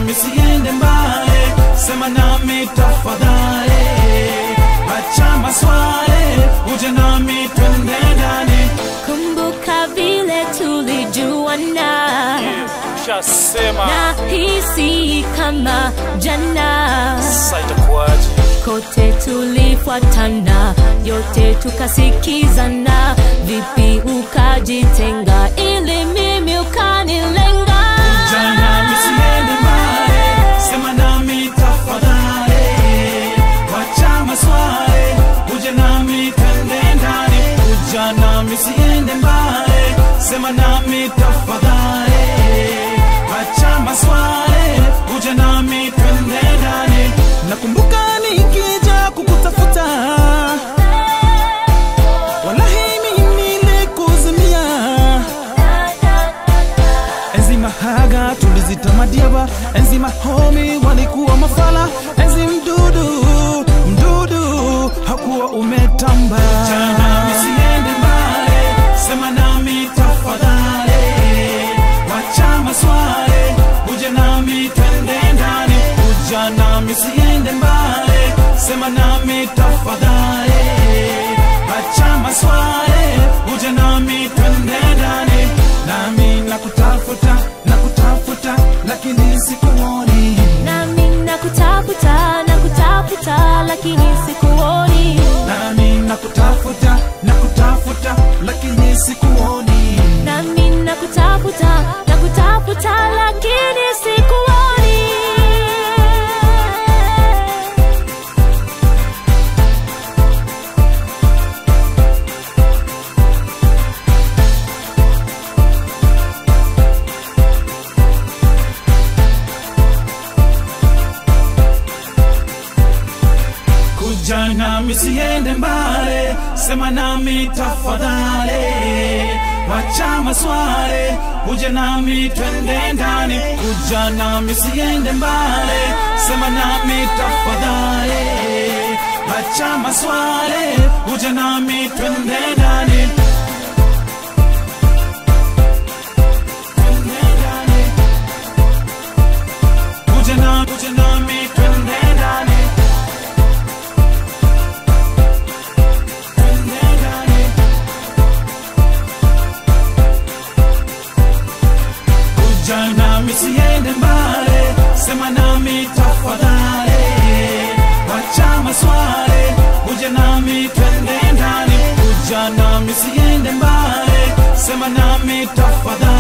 nami siende mbali, sema nami tafadhali, acha maswali, uje nami twende ndani. Kumbuka vile tulijuana Ushasema na hisi kama jana, sasa itakuwaje? kote tulifuatana, yote tukasikizana. Vipi ukajitenga ili mimi ukanilenga? Uje nami siende mbali, sema nami tafadhali, acha maswali, uje nami twende ndani. Uje nami siende mbali, sema nami tafadhali, acha maswali, uje nami twende ndani. Nakumbuka nikija kukutafuta, wallahi mimi nilikuzimia enzi mahaga tulizitamadia enzi mahomi walikuwa mafala enzi mdudu mdudu hakuwa umetamba nami siende mbali sema nami tafadhali wacha maswali uje nami twende ndani uja nami siende mbali sema nami tafadhali acha maswali uje nami twende ndani nami nakutafuta nakutafuta lakini sikuoni Nami nakutafuta nakutafuta, lakini sikuoni. nami nakutafuta nakutafuta lakini sikuoni Nami nakutafuta nakutafuta, lakini sikuoni. kuja nami siende mbali sema nami tafadhali wacha maswali uje nami twende ndani kuja nami siende mbali sema nami tafadhali wacha maswali uje nami twende ndani Twende ndani. Uje na- uje nami twende ndani Twende ndani. kuja nami siende mbali, sema nami tafadhali, wacha maswali, uje nami twende ndani, kuja nami siende mbali, sema nami tafadhali